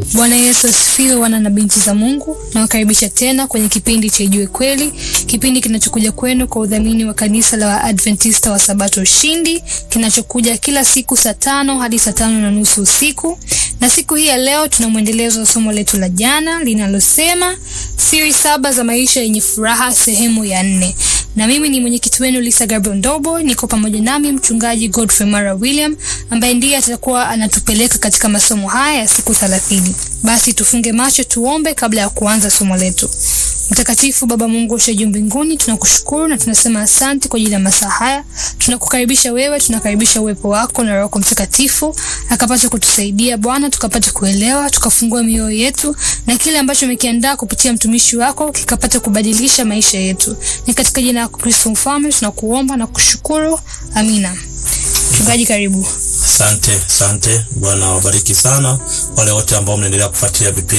Bwana Yesu asifiwe, wana na binti za Mungu. Nawakaribisha tena kwenye kipindi cha Ijue Kweli, kipindi kinachokuja kwenu kwa udhamini wa kanisa la Waadventista wa Sabato Ushindi, kinachokuja kila siku saa tano hadi saa tano na nusu usiku. Na siku hii ya leo tuna mwendelezo wa somo letu la jana linalosema siri saba za maisha yenye furaha, sehemu ya nne na mimi ni mwenyekiti wenu Lisa Gabriel Ndobo. Niko pamoja nami mchungaji Godfrey Mara William ambaye ndiye atakuwa anatupeleka katika masomo haya ya siku thelathini. Basi tufunge macho tuombe kabla ya kuanza somo letu. Mtakatifu Baba Mungu usha juu mbinguni, tunakushukuru na tunasema asante kwa ajili ya masaa haya. Tunakukaribisha wewe, tunakaribisha uwepo wako na Roho Mtakatifu akapata kutusaidia Bwana, tukapata kuelewa, tukafungua mioyo yetu na kile ambacho umekiandaa kupitia mtumishi wako kikapata kubadilisha maisha yetu. Ni katika jina la Kristo Mfalme tunakuomba na kushukuru, amina. Mchungaji, karibu. Asante, asante. Bwana wabariki sana wale wote ambao mnaendelea kufuatilia vipindi